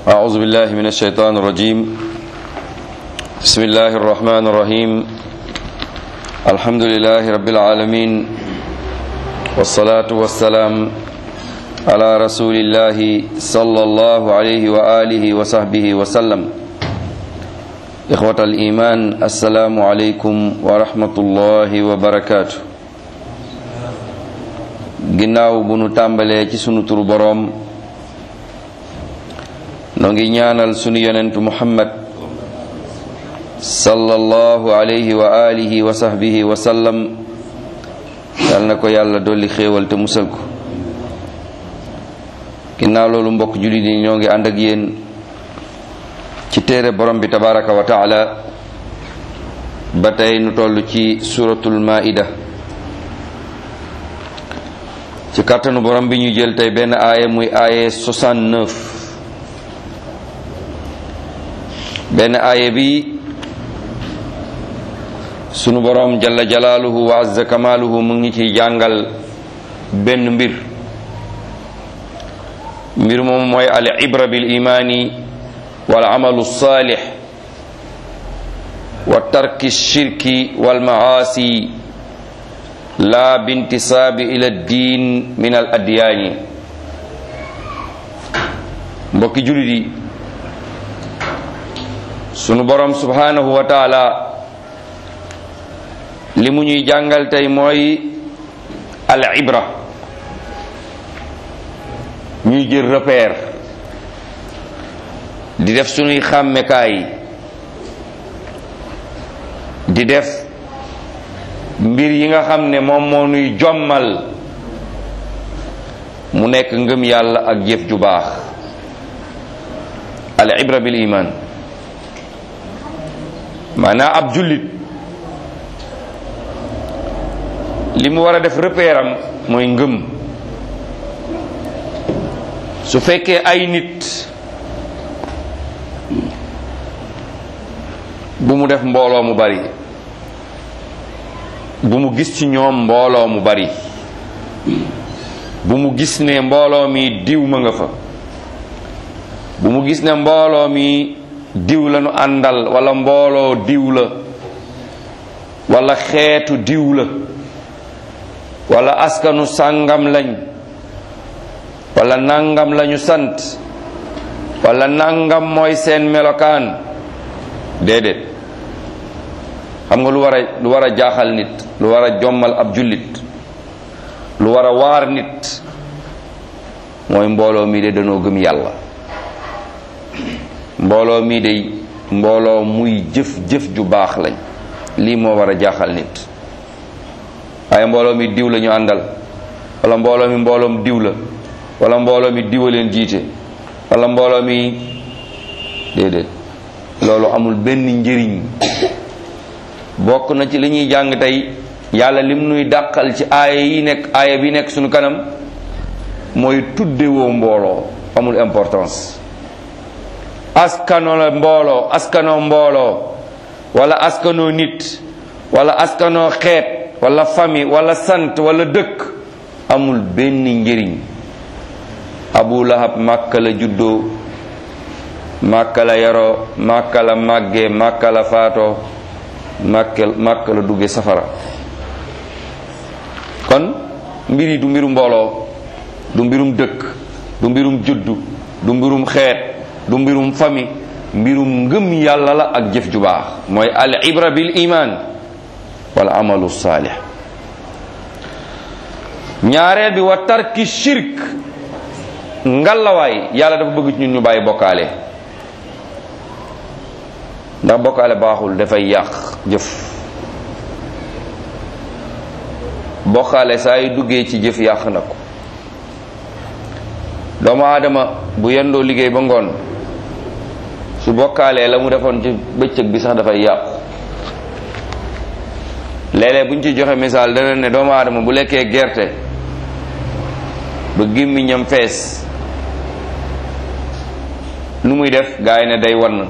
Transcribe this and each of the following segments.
أعوذ بالله من الشيطان الرجيم بسم الله الرحمن الرحيم الحمد لله رب العالمين والصلاة والسلام على رسول الله صلى الله عليه وآله وصحبه وسلم إخوة الإيمان السلام عليكم ورحمة الله وبركاته ginnaaw bu nu tàmbalee ci sunu turu boroom noo ngi ñaanal sunu yonentu muhammad sallallahu alayhi wa alihi wa sahbihi wa sallam yal na ko yàlla dolli xéewal te musal ko ginnaaw loolu mbokk jullit yi ñoo ngi ànd ak yéen ci téere borom bi tabaraka wa taala ba tey nu toll ci suratul maida ci kàttanu borom bi ñu jël tey benn aaya muy aaye 69 benn aaya bi sunu borom jalla jalaaluhu wa azza kamaaluhu mu ngi ciy jàngal benn mbir mbir moom mooy al ibra bil imaani wal amalu saalix wa tarki shirki wal maasi la bintisaabi ila diin min al adyaani mbokki jullit yi sunu borom subhanahu wa taala li mu ñuy jàngal tey mooy al ibra ñuy jël repère di def sunuy xàmmekaay di def mbir yi nga xam ne moom moo nuy jommal mu nekk ngëm yàlla ak jëf ju baax al ibra bil iman maanaam ab jullit li mu war a def repère am mooy ngëm su fekkee ay nit bu mu def mbooloo mu bari bu mu gis ci ñoom mbooloo mu bari bu mu gis ne mbooloo mi diw ma nga fa bu mu gis ne mbooloo mi diw la nu àndal wala mbooloo diw la wala xeetu diw la wala askanu sàngam lañ wala nangam lañu sant wala nangam mooy seen melokaan déedéet xam nga lu war a lu war a jaaxal nit lu war a jommal ab jullit lu war a waar nit mooy mbooloo mi de danoo gëm yàlla mbooloo mi de mbooloo muy jëf-jëf ju baax lañ lii moo war a jaaxal nit waaye mbooloo mi diw la ñu àndal wala mbooloo mi mbooloom diw la wala mbooloo mi diwa leen jiite wala mbooloo mi déedéet loolu amul benn njëriñ bokk na ci li ñuy jàng tey yàlla lim nuy dàqal ci aaya yi nekk aaya bi nekk suñu kanam mooy tuddewoo mbooloo amul importance askano la mbooloo askano mbooloo wala askano nit wala askano xeet wala famille wala sant wala dëkk amul benn njëriñ abu lahab màkka la juddoo màkka la yaroo màkka la màggee màkka la faatoo màkka màkka la dugge safara kon mbir yi du mbirum mbooloo du mbirum dëkk du mbirum juddu du mbirum xeet du mbirum famille mbirum ngëm yàlla la ak jëf ju baax mooy al ibra bil iman wal amalu saalih ñaareel bi wa tarki shirk ngalawaay yàlla dafa bëgg ci ñun ñu bàyyi bokkaale ndax bokkaale baaxul dafay yàq jëf bokkaale saa yu duggee ci jëf yàq na ko doomu aadama bu yendoo liggéey ba ngoon su bokkaalee la mu defoon ci bëccëg bi sax dafay yàqu léeg-léeg bu ñu ci joxe misaal dana ne doomu aadama bu lekkee gerte ba gémmiñam fees lu muy def gaa yi ne day wann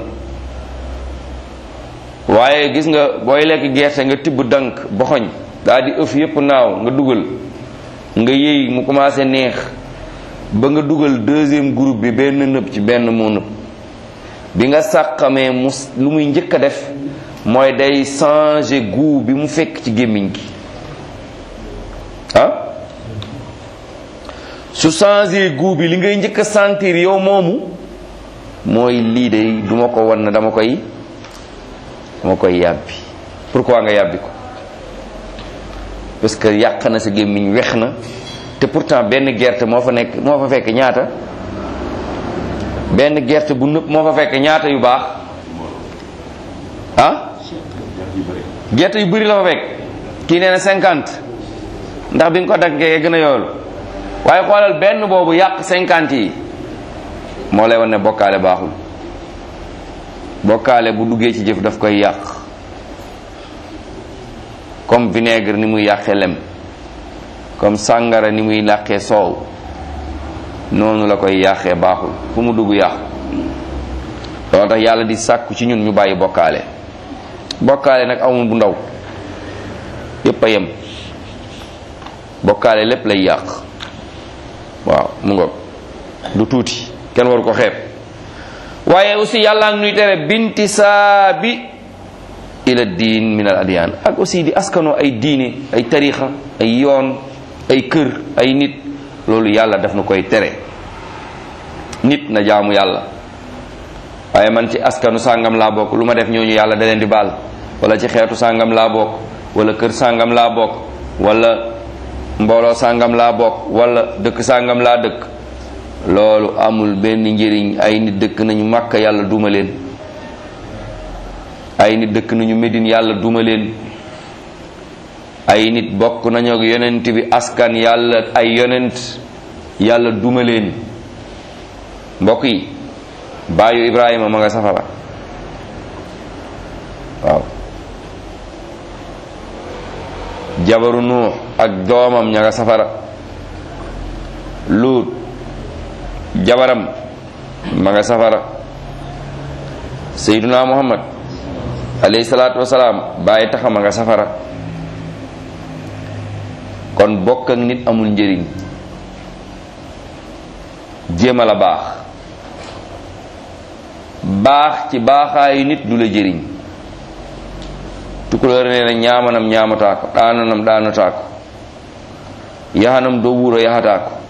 waaye gis nga booy lekk gerte nga tibb dank boxoñ daa di ëf yépp naaw nga dugal nga yëy mu commencé neex ba nga dugal deuxième groupe bi benn nëb ci benn moo nëb bi nga sàqamee mu lu muy njëkk a def mooy day changer goût bi mu fekk ci gémmiñ gi ah su changer goût bi li ngay njëkk a sentir yow moomu mooy lii de duma ko wan na dama koy dama koy yàbbi pourquoi nga yàbbi ko parce que yàq na sa gémmiñ wex na te pourtant benn gerte moo fa nekk moo fa fekk ñaata benn gerte bu nëpp moo fa fekk ñaata yu baax ah gerte yu bëri la fa fekk kii nee na cinquante ndax bi nga ko daggee gën a yoolu waaye xoolal benn boobu yàq cinquante yi moo lay wan ne bokkaale baaxul bokkaale bu duggee ci jëf daf koy yàq comme vinaigre ni muy yàqee lem comme sàngara ni muy làqee soow noonu la koy yàqee baaxul fu mu dugg yàqu loolu tax yàlla di sàkku ci ñun ñu bàyyi bokkaale bokkaale nag amul bu ndaw yépp a yem bokkaale lépp lay yàq waaw mu ngoog du tuuti kenn waru ko xeeb waaye aussi yàlla ngi nuy tere binti saabi ila diin min al adiyaan ak aussi di askanoo ay diine ay tarixa ay yoon ay kër ay nit loolu yàlla daf na koy tere nit na jaamu yàlla waaye man ci askanu sàngam laa bokk lu ma def ñooñu yàlla da leen di baal wala ci xeetu sàngam laa bokk wala kër sàngam laa bokk wala mbooloo sàngam laa bokk wala dëkk sàngam laa dëkk loolu amul benn njëriñ ay nit dëkk nañu màkka yàlla duma leen ay nit dëkk nañu Medine yàlla duma leen ay nit bokk nañu ak yonent bi askan yàlla ay yonent yàlla duma leen mbokk yi baayu Ibrahima ma nga safara waaw jabaru Nuux ak doomam ña nga safara Luut jabaram ma nga safara Seyduna Muhammad alayhi salaatu wasalaam bàyyi taxa ma nga safara kon bokk ak nit amul njëriñ jéem a la baax baax ci baaxaayu nit du la jëriñ tukulóor nee na ñaamanam ñaamataa ko ɗaananam ɗaanataa ko yahanam doo wuuro yahataa ko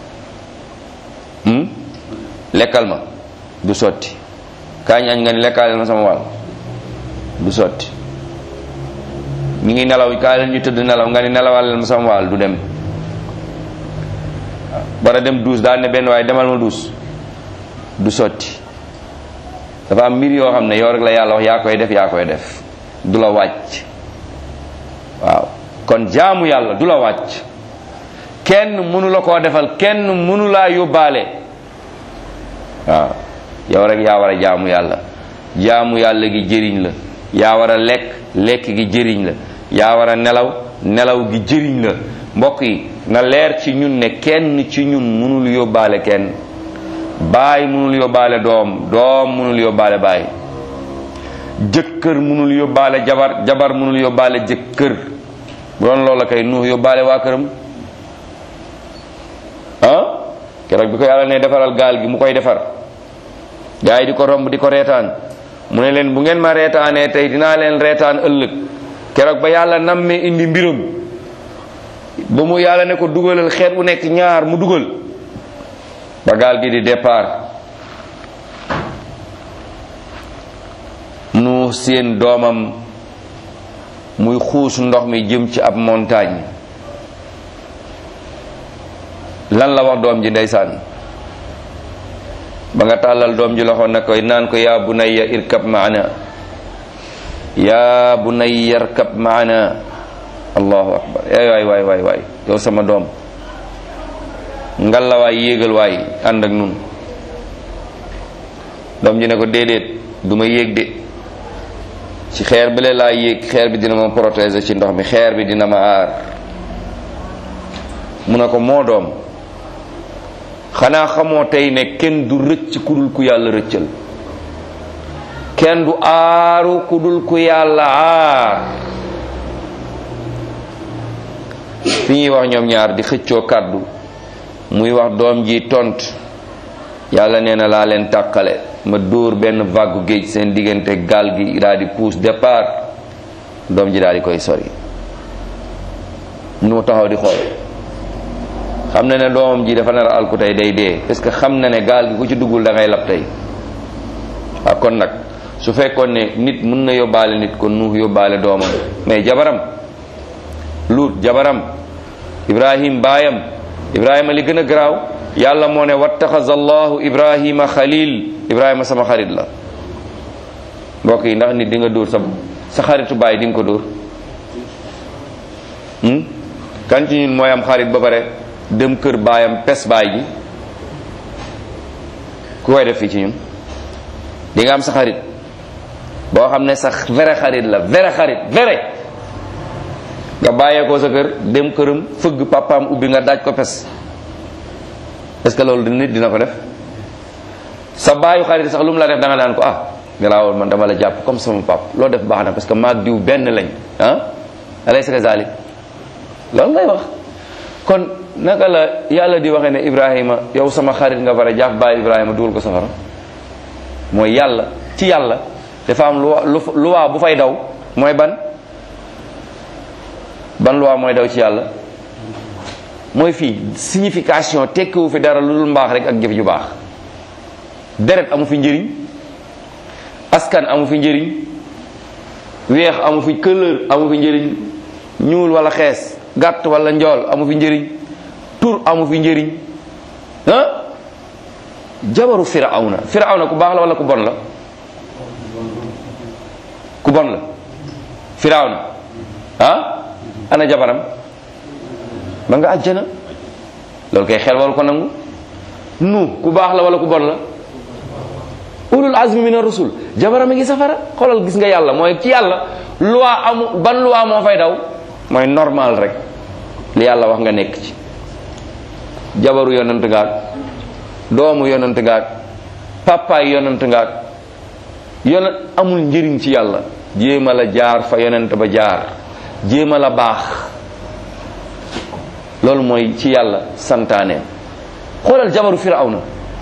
lekkal ma du sotti kaañ añ nga ni lekkaaleel ma sama wàll du sotti ñu ngi nelaw kaa leen ñu tëdd nelaw nga ni nelawaleel ma sama wàll du dem war a dem duus daal ne benn waaye demal ma duus du sotti dafa am mbir yoo xam ne yow rek la yàlla wax yaa koy def yaa koy def du la wàcc waaw kon jaamu yàlla du la wàcc kenn mënu la koo defal kenn mënu laa yóbbaale waaw yow rek yaa war a jaamu yàlla jaamu yàlla gi jëriñ la yaa war a lekk lekk gi jëriñ la yaa war a nelaw nelaw gi jëriñ la mbokk yi na leer ci ñun ne kenn ci ñun mënul yóbbaale kenn baay mënul yóbbaale doom doom mënul yóbbaale baay jëkkër mënul yóbbaale jabar jabar mënul yóbbaale jëkkër bu doon loola kay nuux yóbbaale waa këram ah keroog bi ko yàlla ne defaral gaal gi mu koy defar gaa yi di ko romb di ko reetaan mu ne leen bu ngeen ma reetaanee tey dinaa leen reetaan ëllëg keroog ba yàlla nammee indi mbiram ba mu yàlla ne ko dugalal xeet bu nekk ñaar mu dugal ba gaal gi di départ nu seen doomam muy xuus ndox mi jëm ci ab montagne lan la wax doom ji ndeysaan ba nga tàllal doom ji loxo na koy naan ko yaa bunayya irkab maana yaa bunayya irkab maana allahu akbar ay waay waay waay waay yow sama doom ngal la waay yéegal waay ànd ak nun doom ji ne ko déedéet du ma yéeg de ci xeer bi la laa yéeg xeer bi dina ma protéger ci ndox mi xeer bi dina ma aar mu ne ko moo doom xanaa xamoo tey ne kenn du rëcc ku dul ku yàlla rëccal kenn du aaru ku dul ku yàlla aar fi ñuy wax ñoom ñaar di xëccoo kàddu muy wax doom ji tont yàlla nee na laa leen tàqale ma dóor benn vague géej seen diggante gaal gi daal di pousse départ doom ji daal di koy sori nu mu taxaw di xool xam na ne doomam ji dafa nar a alku tey day dee parce que xam na ne gaal gi ku ci duggul da ngay lab tey waaw kon nag su fekkoon ne nit mën na yóbbaale nit kon nuux yóbbaale doomam mais jabaram luut jabaram ibrahim baayam ibrahima li gën a garaaw yàlla moo ne wattaxaza allahu ibrahima xalil ibrahima sama xarit la mbokk yi ndax nit di nga dóor sa sa xaritu baay di nga ko dóor kan ci ñun mooy am xarit ba pare dem kër baayam pes baay ji ku koy def fii ci ñun di nga am sa xarit boo xam ne sax vrai xarit la vrai xarit vrai nga bàyyee ko sa kër dem këram fëgg papaam ubbi nga daaj ko pes est-ce que loolu nit dina ko def sa baayu xarit sax lu mu la def da nga naan ko ah garaawul man dama la jàpp comme sama pap loo def baax na parce que maag diw benn lañ ah alaysa kazalik loolu ngay wax kon naka la yàlla di waxee ne Ibrahima yow sama xarit nga bare jàpp bàyyi Ibrahima dugal ko safara mooy yàlla ci yàlla dafa am lu luwaa bu fay daw mooy ban ban luwaa mooy daw ci yàlla mooy fii signification tekkiwu fi dara lu dul mbaax rek ak jëf ju baax deret amu fi njëriñ askan amu fi njëriñ weex amu fi couleur amu fi njëriñ ñuul wala xees gàtt wala njool amu fi njëriñ tur amu fi njëriñ ah jabaru firawna firawna ku baax la wala ku bon la ku bon la firawna ah ana jabaram ba nga àjjana loolu kay xel waru ko nangu nu ku baax la wala ku bon la ulul azmi min ar-rusul jabaram a ngi safara xoolal gis nga yàlla mooy ci yàlla loi amu ban loi moo fay daw mooy normal rek li yàlla wax nga nekk ci jabaru yonent ngaak doomu yonent ngaak papaay yonent ngaak yonent amul njëriñ ci yàlla jéema la jaar fa yonent ba jaar jéema la baax loolu mooy ci yàlla santaane xoolal jabaru firawna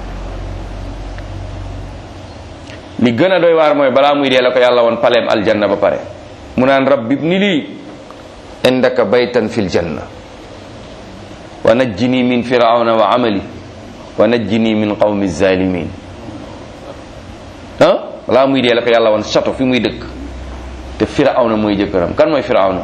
li gën a doy waar mooy balaa muy dee la ko yàlla woon paleem aljanna ba pare mu naan rabbi ibni lii indaka baytan fil janna wa najjini min firawna wa amali wa najjini min qawmi zalimin ah balaa muy dee la ko yàlla woon château fi muy dëkk te firawna mooy jëkkëram kan mooy firawna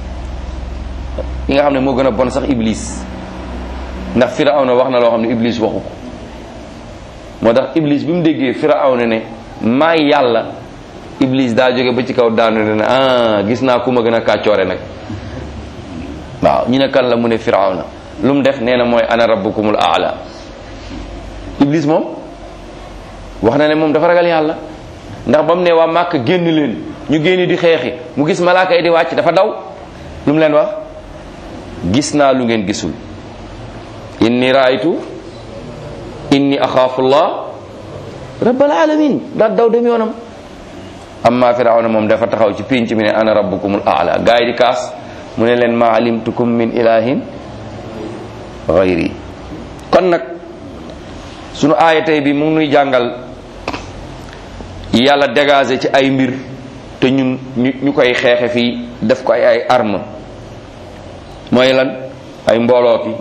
yi nga xam ne moo gën a bon sax iblis ndax firawna wax na loo xam ne iblis waxu ko moo tax iblis bi mu déggee firawna ne maay yàlla iblis daa jóge ba ci kaw daanu ne ne ah gis naa ku ma gën a kàccoore nag waaw ñu ne kan la mu ne firawna lu mu def nee na mooy ana rabbukumul aala iblis moom wax na ne moom dafa ragal yàlla ndax ba mu ne waa màkk génn leen ñu génn di xeexi mu gis malaaka yi di wàcc dafa daw lu mu leen wax gis naa lu ngeen gisul inni raaytu inni axaafullah rabbal alamin daal daw dem yoonam amma firawna moom dafa taxaw ci pénc mi ne ana rabbukumul aala gaa yi di kaas mu ne leen ma alimtukum min ilahin gayri kon nag sunu aaya tey bi mu ngi nuy jàngal yàlla dégagé ci ay mbir te ñun ñu ñu koy xeexe fii def ko ay ay arme mooy lan ay mbooloo ki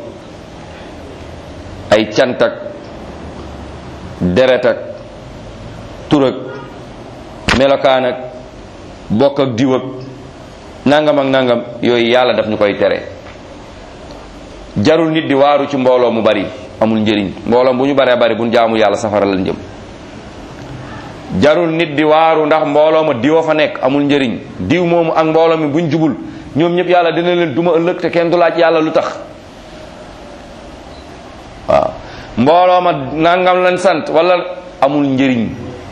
ay cantak deret ak tur ak melokaan ak bokk ak diw ak nangam ak nangam yooyu yàlla daf ñu koy tere jarul nit di waaru ci mbooloo mu bari amul njëriñ mbooloo bu ñu baree bari bu ñu jaamu yàlla safara lañ jëm jarul nit di waaru ndax mbooloo ma diwa fa nekk amul njëriñ diw moomu ak mbooloo mi buñ jubul ñoom ñëpp yàlla dina leen duma ëllëg te kenn du laaj yàlla lu tax waaw mbooloo ma nangam lañ sant wala amul njëriñ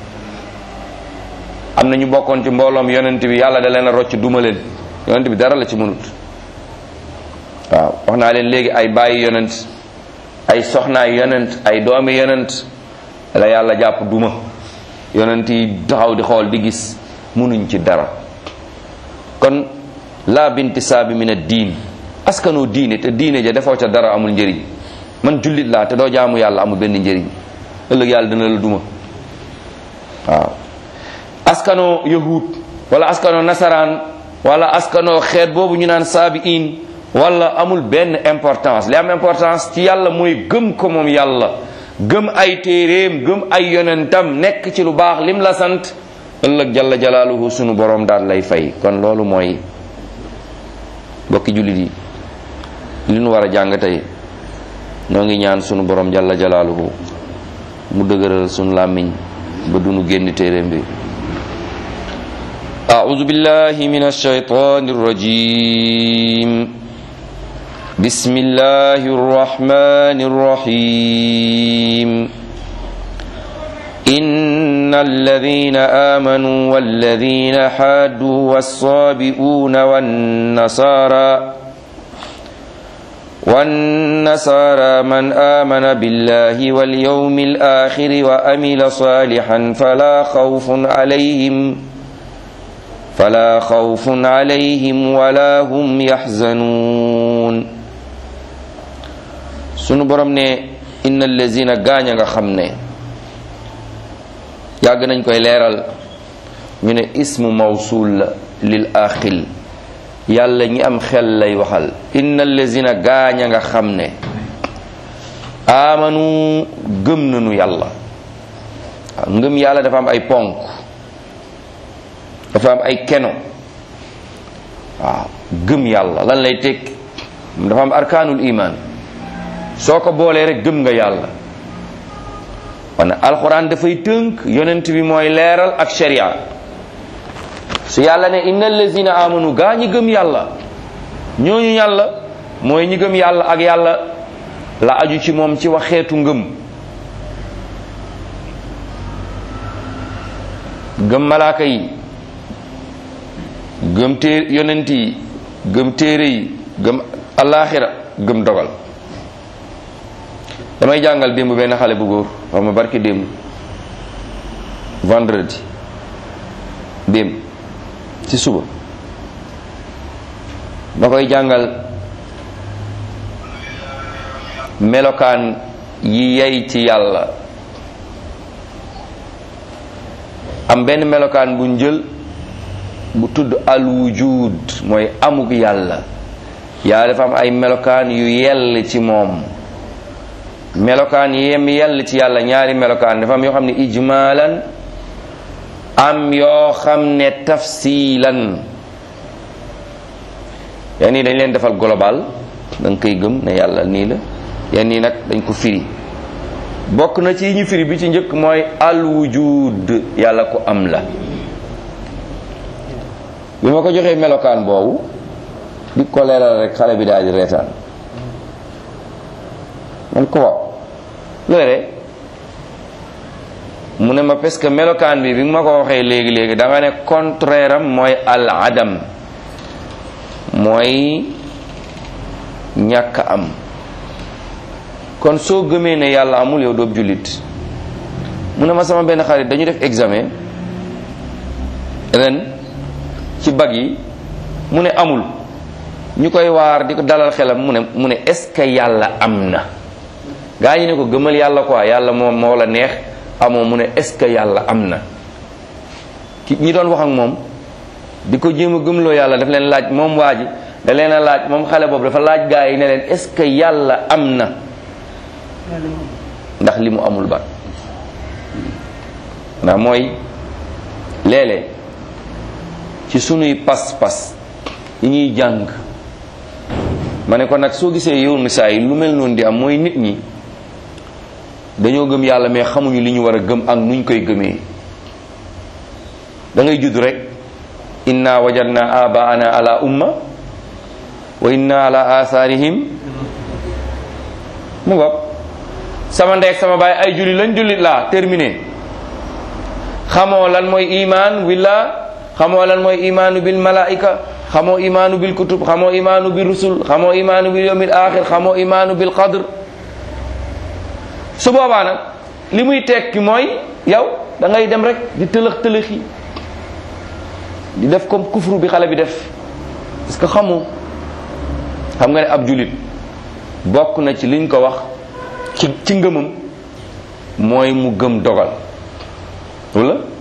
am na ñu bokkoon ci mbooloom yonent bi yàlla da leen a rocc duma leen yonent bi dara la ci mënut waaw wax naa leen léegi ay bàyyi yonent ay soxnaay yonent ay doomi yonent la yàlla jàpp duma yonent yi taxaw di xool di gis mënuñ ci dara kon la bintisaabi min ad-diin askanoo diine te diine ja defoo ca dara amul njëriñ man jullit laa te doo jaamu yàlla amul benn njëriñ ëllëg yàlla dina la duma waaw askanoo yahud wala askanoo nasaraan wala askanoo xeet boobu ñu naan saabiin wala amul benn importance li am importance ci yàlla mooy gëm ko moom yàlla gëm ay téeréem gëm ay yonentam nekk ci lu baax lim la sant ëllëg jalla jalaaluhu sunu borom daal lay fay kon loolu mooy bokki jullit yi li nu war a jàng tey ñoo ngi ñaan sunu borom jalla jalaaluhu mu dëgëral sunu làmmiñ ba dunu génn téeréem bi أعوذ بالله من الشيطان الرجيم بسم الله الرحمن الرحيم إن الذين آمنوا والذين حادوا والصابئون والنصارى والنصارى من آمن بالله واليوم الآخر وأمل صالحا فلا خوف عليهم فلا خوف عليهم ولا هم يحزنون sunu borom ne inna allazina gaañ a nga xam ne yàgg nañ koy leeral ñu ne ismu mawsul la lil axil yàlla ñi am xel lay waxal inna allazina gaañ a nga xam ne amanu gëm nañu yàlla ngëm yàlla dafa am ay ponk dafa am ay keno waaw gëm yàlla lan lay teg dafa am arkaanul iman soo ko boolee rek gëm nga yàlla wane alxuraan dafay tënk yonent bi mooy leeral ak sharia su yàlla ne inna allazina amanu gaa ñi gëm yàlla ñooñu yàlla mooy ñi gëm yàlla ak yàlla la aju ci moom ci waxeetu ngëm gëm malaaka yi gëm téer yonent yi gëm téere yi gëm allaaxira gëm dogal damay jàngal démb benn xale bu góor wax ma barki démb vendredi démb ci suba ma koy jàngal melokaan yi yey ci yàlla am benn melokaan bu njël bu tudd al wujud mooy amuk yàlla yàlla dafa am ay melokaan yu yell ci moom melokaan yem yell ci yàlla ñaari melokaan dafa am yoo xam ne ijmaalan am yoo xam ne tafsilan yenn yi dañ leen defal global da nga koy gëm ne yàlla nii la yenn yi nag dañ ko firi bokk na ci ñu firi bi ci njëkk mooy al wujud yàlla ko am la bi ma ko joxee melokaan boobu di ko leeral rek xale bi daal di reetaan man ko waaw loole mu ne ma parce que melokaan bi bi ma ko waxee léegi léegi da nga ne contraire am mooy al adam mooy ñàkk am kon soo gëmee ne yàlla amul yow doob jullit mu ne ma sama benn xarit dañu def examen ren ci bag yi mu ne amul ñu koy waar di ko dalal xelam mu ne mu ne est-ce que yàlla am na gaa yi ne ko gëmal yàlla quoi yàlla moom moo la neex amoo mu ne est-ce que yàlla am na ki ñi doon wax ak moom di ko jéem a gëmloo yàlla daf leen laaj moom waa ji da leen a laaj moom xale boobu dafa laaj gaa yi ne leen est-ce que yàlla am na ndax li mu amul ba ndax mooy léeg-léeg ci sunuy pas-pas yi ñuy jàng ma ne ko nag soo gisee yow ni saa yi lu mel noonu di am mooy nit ñi dañoo gëm yàlla mais xamuñu li ñu war a gëm ak nuñ koy gëmee da ngay judd rek inna wajadna abaana ala umma wa inna ala atharihim mu ngoog sama ndey ak sama baay ay julli lañ jullit laa terminé xamoo lan mooy iman willa xamoo lan mooy imaanu bil malaika xamoo imaanu bil kutub xamoo imaanu bil rusul xamoo imaanu bil yawmil axir xamoo imaanu bil qadr su boobaa nag li muy tekki mooy yow da ngay dem rek di tëlëx tëlëxi di def comme kufru bi xale bi def parce que xamoo xam nga ne ab julit bokk na ci liñ ko wax ci ci ngëmam mooy mu gëm dogal wala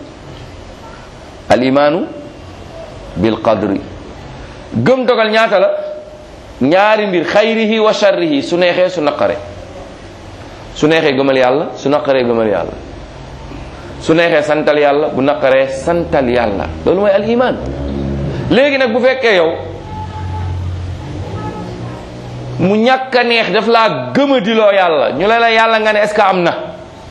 al imaanu bil qadri gëm dogal ñaata la ñaari mbir xayrihi wa sharrihi su neexee su naqare su neexee gëmal yàlla su naqaree gëmal yàlla su neexee santal yàlla bu naqaree santal yàlla loolu mooy al iman léegi nag bu fekkee yow mu ñàkk a neex daf laa gëmadiloo yàlla ñu la la yàlla nga ne est-ce que am na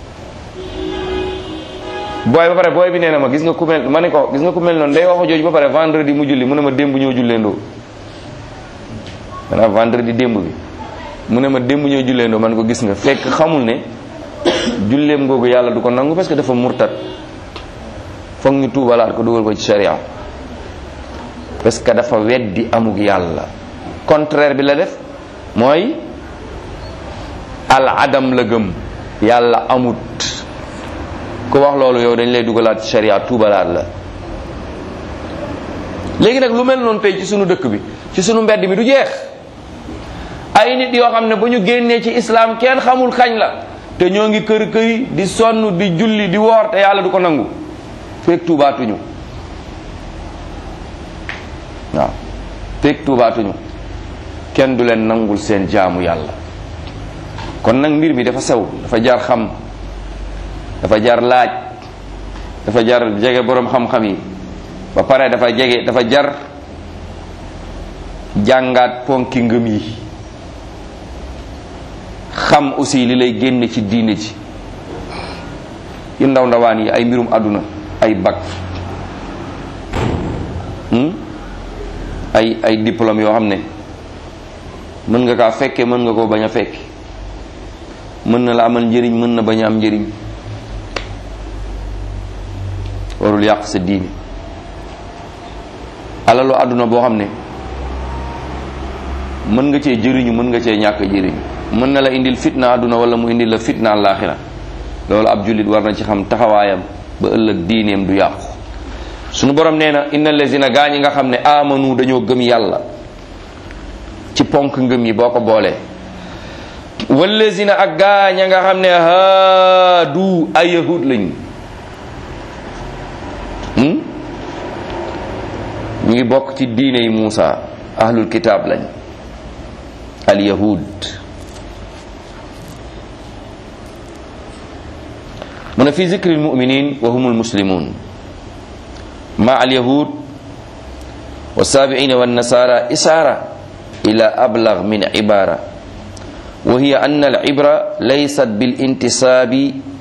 booy ba pare booy bi nee na ma gis nga ku mel ma ne ko gis nga ku mel noonu day waxo jooju ba pare vendredi mu julli mu ne ma démb ñoo julleendoo maanaam vendredi démb bi mu ne ma démb ñoo julleendoo man ko gis nga fekk xamul ne julleem googu yàlla du ko nangu parce que dafa murtat foog ñu tuubalaat ko dugal ko ci sharia parce que dafa weddi amug yàlla contraire bi la def mooy al adam la gëm yàlla amut ku wax loolu yow dañ lay dugalaat ci sharia tuubalaat la léegi nag lu mel noonu tey ci sunu dëkk bi ci sunu mbedd mi du jeex ay nit yoo xam ne ba ñu génnee ci islam kenn xamul kañ la te ñoo ngi kër këy di sonn di julli di woor te yàlla du ko nangu feek tuubaatuñu waaw feek tuubaatuñu kenn du leen nangul seen jaamu yàlla kon nag mbir mi dafa sew dafa jar xam dafa jar laaj dafa jar jege boroom xam-xam yi ba pare dafa jege dafa jar jàngaat ponki ngëm yi xam aussi li lay génn ci diine ci yu ndaw ndawaan yi ay mbirum àdduna ay bac ay ay diplôme yoo xam ne mën nga kaa fekke mën nga koo bañ a fekke mën na la amal njëriñ mën na bañ a am njëriñ warul yàq sa diine alalu àdduna boo xam ne mën nga cee jëriñu mën nga cee ñàkk jëriñu mën na la indil fitna àdduna wala mu indil la fitna àllaaxira loolu ab jullit war na ci xam taxawaayam ba ëllëg diineem du yàqu sunu borom nee na inna lazina gaa ñi nga xam ne amanu dañoo gëm yàlla ci ponk ngëm yi boo ko boolee wallazina ak gaa ña nga xam ne haadu ay yahud lañu ñu ngi bokk ci diine yi Muusa ahlul kitaab lañ al yahud mu ne fi zikri almuminin wa hum almuslimun ma alyahud والسابعين والنصارى إسارة إلى أبلغ من عبارة وهي أن العبرة ليست بالانتساب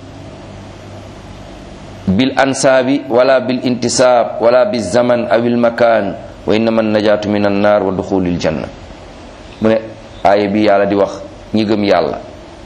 بالأنساب ولا بالانتساب ولا بالزمن أو المكان وإنما النجاة من النار ودخول الجنة من آية بي يالا دي wax ñi gëm yàlla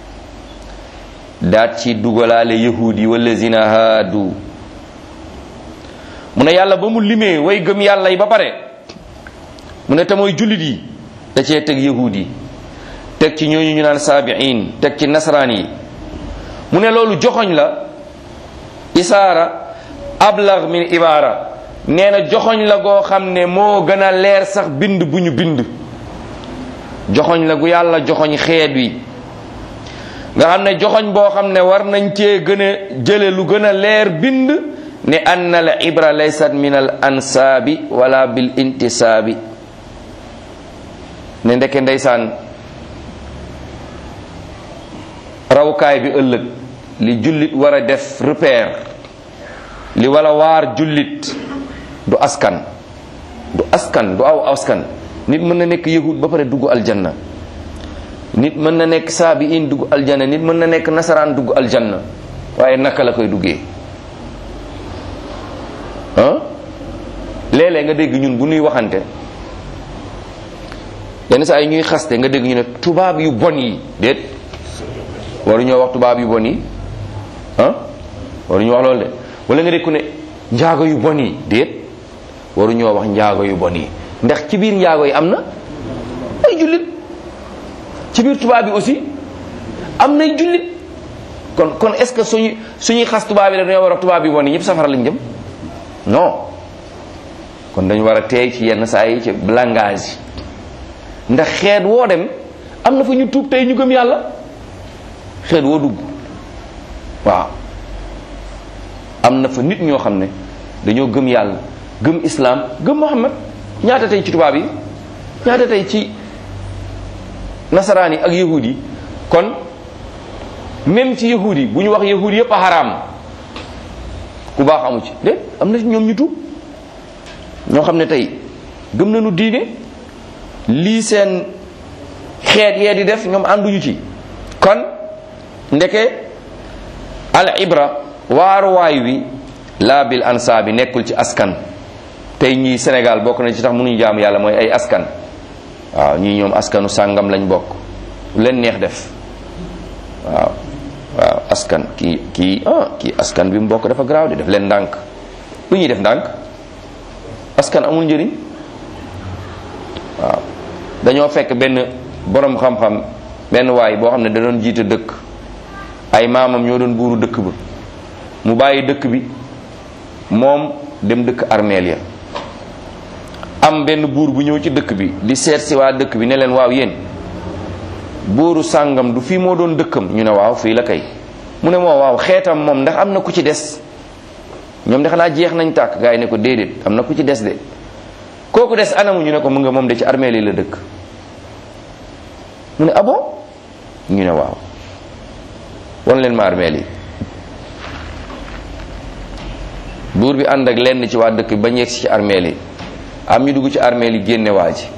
daat ci dugalaale yahudi wallazina haadu mu ne yàlla ba mu limee way gëm yàlla yi ba pare mu ne te mooy jullit yi da cee teg yahud yi teg ci ñooñu ñu naan saabiin teg ci nasaraan yi mu ne loolu joxoñ la isaara ablag min ibaara nee na joxoñ la goo xam ne moo gën a leer sax bind bu ñu bind joxoñ la gu yàlla joxoñ xeet wi nga xam ne joxoñ boo xam ne war nañ cee gën a jële lu gën a leer bind ne anna al ibra laysat min al ansaabi wala bil intisaabi ne ndeke ndeysaan rawukaay bi ëllëg li jullit war a def repère li wala waar jullit du askan du askan du aw askan nit mën na nekk yahud ba pare dugg aljanna nit mën na nekk saabiin dugg aljanna nit mën na nekk nasaraan dugg aljanna waaye naka la koy duggee ah léeg-léeg nga dégg ñun bu ñuy waxante yenn saa yi ñuy xaste nga dégg ñu ne tubaab yu bon yi déet waruñoo wax tubaab yu bon yi ah waruñoo wax loolu de wala nga dégg ku ne njaago yu bon yi déet waruñoo wax njaago yu bon yi ndax ci biir njaago yi am na ay jullit ci biir tubaab bi aussi am nay jullit kon kon est-ce que suñu suñuy xas tubaab yi dañoo war a tubaab yu bon yi ñëpp safara lañ jëm non kon dañu war a teey ci yenn saa yi ci langage yi ndax xeet woo dem am na fa ñu tuub tey ñu gëm yàlla xeet woo dugg waaw am na fa nit ñoo xam ne dañoo gëm yàlla gëm islam gëm muhammad ñaata tey ci tubaab yi ñaata tey ci nasaraan yi ak yahud yi kon même ci yahud yi bu ñu wax yahud yëpp a xaraam ku baax amu ci de am na ñoom ñu tuub ñoo xam ne tey gëm nañu diine lii seen xeet yee di def ñoom ànduñu ci kon ndeke al ibra waaruwaay wi laa bil ansa bi nekkul ci askan tey ñii Sénégal bokk na ci tax mënuñu jaam yàlla mooy ay askan waaw ñii ñoom askanu sàngam lañ bokk lu leen neex def waaw waaw askan kii kii ah kii askan bi mu bokk dafa garaaw di def leen ndànk lu ñuy def ndànk askan amul njëriñ waaw dañoo fekk benn borom xam-xam benn waay boo xam ne da doon jiite dëkk ay maamam ñoo doon buuru dëkk ba mu bàyyi dëkk bi moom dem dëkk armeel ya am benn buur bu ñëw ci dëkk bi di seet si waa dëkk bi ne leen waaw yéen buuru sàngam du fii moo doon dëkkam ñu ne waaw fii la kay mu ne moo waaw xeetam moom ndax am na ku ci des ñoom de xanaa jeex nañ tàkk gars yi ne ko déedéet am na ku ci des de kooku des anamu ñu ne ko mu nga moom de ci armeel yi la dëkk mu ne abo ñu ne waaw wan leen ma armeel yi buur bi ànd ak lenn ci waa dëkk bi ba ñu yegsi ci armeel yi am ñu dugg ci armeel yi génne waa ji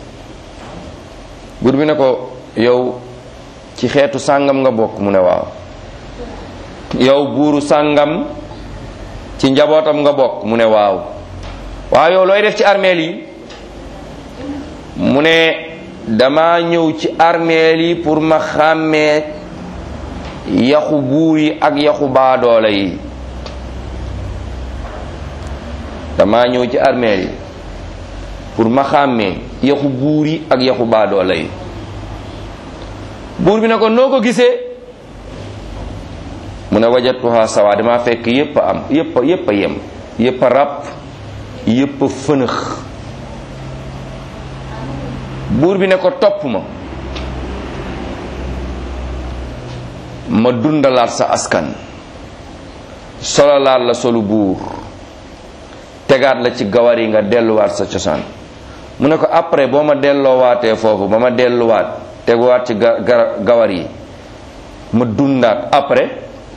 buur bi ne ko yow ci xeetu sàngam nga bokk mu ne waaw yow buuru sàngam ci njabootam nga bokk mu ne waaw waaw yow looy def ci armeel yi mu ne dama ñëw ci armeel yi pour ma xàmmee yaxu buur yi ak yaxu baadoole yi dama ñëw ci armeel yi pour ma xàmmee yaxu buur yi ak yaxu baadoole yi buur bi ne ko noo ko gisee mu ne wajatuha sawa dama fekk yépp a am yépp a yépp a yem yépp a ràpp yépp a fënëx buur bi ne ko topp ma ma dundalaat sa askan sololaat la solu buur tegaat la ci gawar yi nga delluwaat sa cosaan mu ne ko après boo ma delloowaatee foofu ba ma delluwaat teguwaat ci ga gawar yi ma dundaat après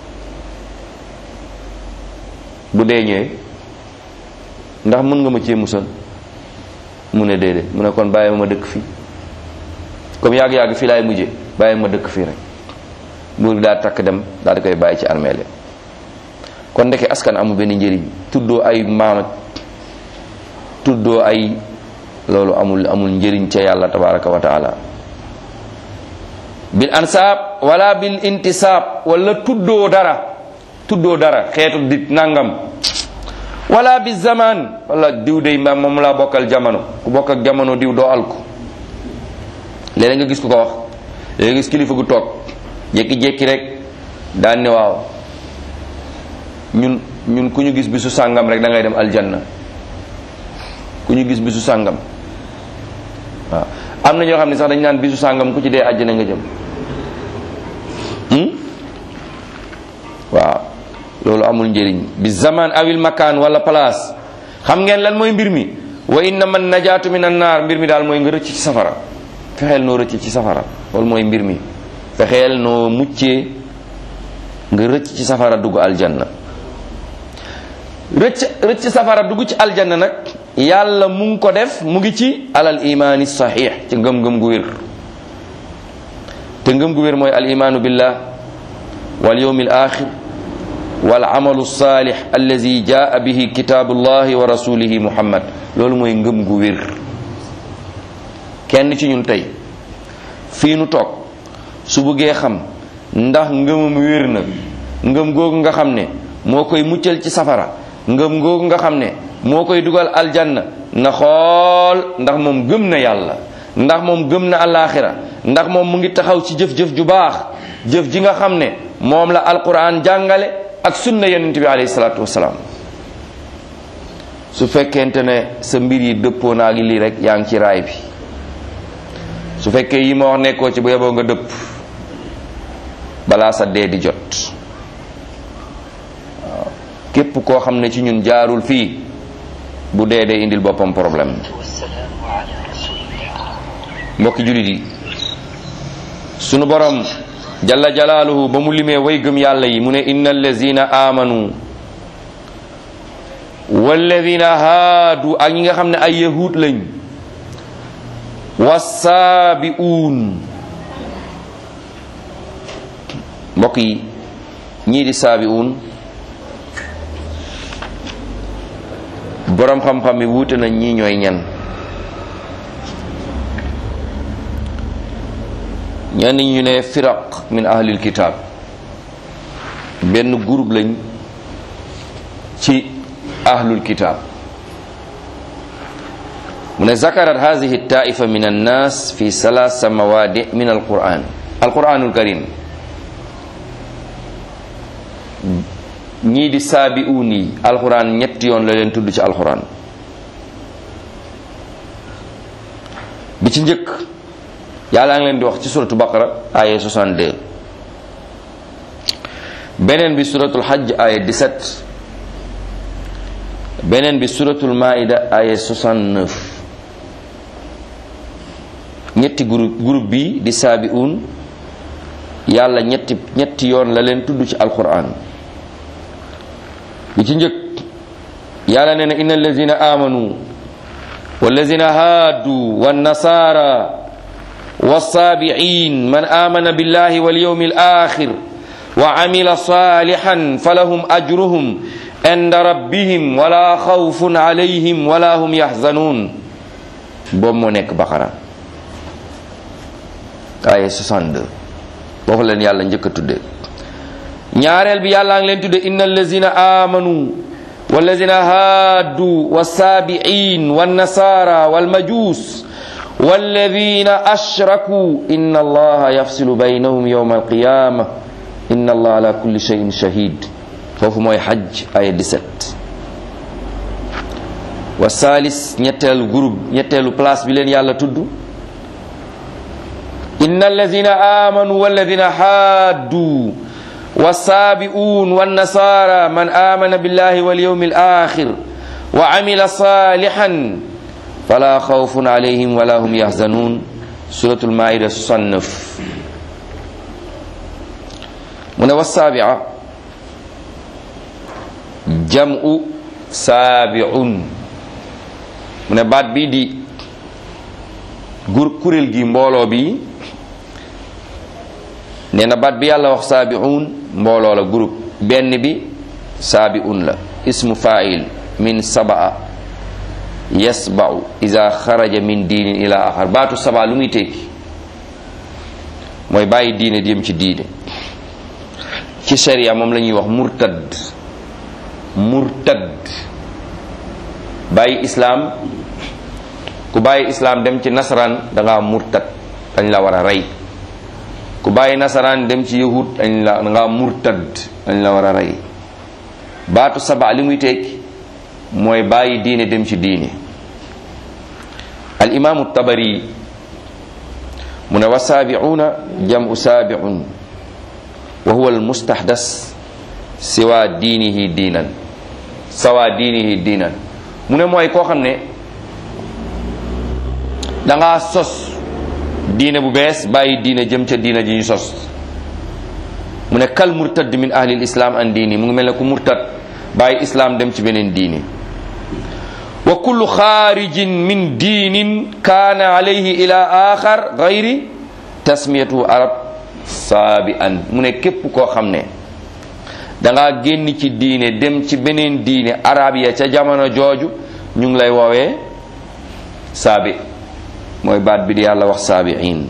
bu dee ñëwee ndax mën nga ma cee musal mu ne déedéet mu ne kon bàyyi ma dëkk fii comme yàgg-yàgg fii laay mujje bàyyi ma dëkk fii rek buur bi daa takk dem daal di koy bàyyi ci armeel kon ndeke askan amul benn njëriñ tuddoo ay maam tuddoo ay loolu amul amul njëriñ ca yàlla tabaraka wa taala bil ansaab wala bil intisaab wala tuddoo dara tuddoo dara xeetu dit nangam wala bi zaman wala diw day ma moom laa bokkal jamono ku bokk ak jamono diw doo alku léeg nga gis ku ko wax léeg nga gis kilifa gu toog jékki-jékki rek daan ne waaw ñun ñun ku ñu gis bisu sàngam rek da ngay dem aljanna ku ñu gis bisu sàngam waaw am na ñoo xam ne sax dañ naan bisu sàngam ku ci dee àjjana nga jëm waaw loolu amul njëriñ bi zaman awil makaan wala place xam ngeen lan mooy mbir mi wa inna man najaatu min an naar mbir mi daal mooy nga rëcc ci safara fexeel noo rëcc ci safara loolu mooy mbir mi fexeel noo muccee nga rëcc ci safara dugg aljanna rëcc rëcc safara dugg ci aljanna nag yàlla mu ngi ko def mu ngi ci alal imaani saxiix ci ngëm-ngëm gu wér te ngëm gu wér mooy al imaanu billah wal yawmil axir wal amalu saalix allazi jaa bihi kitaabullahi wa rasulihi muhammad loolu mooy ngëm gu wér kenn ci ñun tey fii nu toog su bëggee xam ndax ngëmam wér na ngëm googu nga xam ne moo koy muccal ci safara ngëm googu nga xam ne moo koy dugal aljanna na xool ndax moom gëm na yàlla ndax moom gëm na alaxira ndax moom mu ngi taxaw ci jëf-jëf ju baax jëf ji nga xam ne moom la alquran jàngale ak sunna yonent bi alayhi salaatu wasalaam su fekkente ne sa mbir yi dëppoo naa gi lii rek yaa ngi ci raay bi su fekkee yi ma wax nekkoo ci bu yeboo nga dëpp balaa sa dee di jot waaw képp koo xam ne ci ñun jaarul fii bu dee dee indil boppam problème mbokki jullit yi sunu borom jalla jalaaluhu ba mu limee way gëm yàlla yi mu ne inna allazina amanu walladina haadu ak ñi nga xam ne ay yahud lañ wasaabi'uun mbokk yi ñii di saabi'uun boroom xam-xam yi wuute nañ ñii ñooy ñan ñenn ñu ne firaq min ahlil kitaab benn groupe lañ ci ahlul kitaab mu ne zakarat hadihi taifa min annas fi salasa mawadi min alquran alquranul karim ñii di saabi'uun yi alquran ñetti yoon la leen tudd ci alquran bi ci njëkk yàlla ngi leen di wax ci suratu baqara aya 62 beneen bi suratul hajj aya 17 beneen bi suratul maida aya 69 ñetti groupe groupe bi di saabi'uun yàlla ñetti ñetti yoon la leen tudd ci alquran bi ci njëkk yàlla nee na inna allazina amanu wallazina haadu wannasara والصابعين من آمن بالله واليوم الآخر وعمل صالحا فلهم أجرهم عند ربهم ولا خوف عليهم ولا هم يحزنون بوم نيك بقرة آية 62 boofu leen yàlla njëkk a tudde ñaareel bi yàlla ngi leen tudde inna allazina amanu wallazina haadu wassaabiin wannasara walmajuus والذين أشركوا إن الله يفصل بينهم يوم القيامة إن الله على كل شيء شهيد فوف موي حج آية 17 والثالث نيتل جروب نيتل بلاس بلين يالا تدو إن الذين آمنوا والذين حادوا والسابئون والنصارى من آمن بالله واليوم الآخر وعمل صالحا فلا خوف عليهم ولا هم يحزنون سورة المائدة 69 من والسابعة جمع سابع من بعد بي دي gur kurel gi mbooloo bi nee na baat bi yàlla wax saabi'un mbooloo la groupe benn bi saabi'un la ismu fa'il min sabaa yasba'u iza xaraja min diinin ila axar baatu saba lu muy tekki mooy bàyyi diine jëm ci diine ci sharia moom la ñuy wax murtad murtad bàyyi islaam ku bàyyi islaam dem ci nasaraan da ngaa murtad dañ la war a rey ku bàyyi nasaraan dem ci yahud dañ la da ngaa murtad dañ la war a rey baatu saba li muy tekki mooy bàyyi diine dem ci diine al imaamu tabari mu ne wa saabi'uuna jamu saabi'un wa huwa al mustahdas siwa diinihi diinan sawa diinihi diinan mu ne mooy koo xam ne danga sos diine bu bees bàyyi diine jëm ca diine ji ñu sos mu ne kal murtad min ahli islam an diini mu ngi mel ne ku murtad bàyyi islam dem ci beneen diine wa kullu xaarijin min diinin kaana alayhi ila axar gayri tasmiyatu arab saabi an mu ne képp koo xam ne danga génn ci diine dem ci beneen diine arab ya ca jamono jooju ñu ngi lay woowee saabi mooy baat bi di yàlla wax saabiin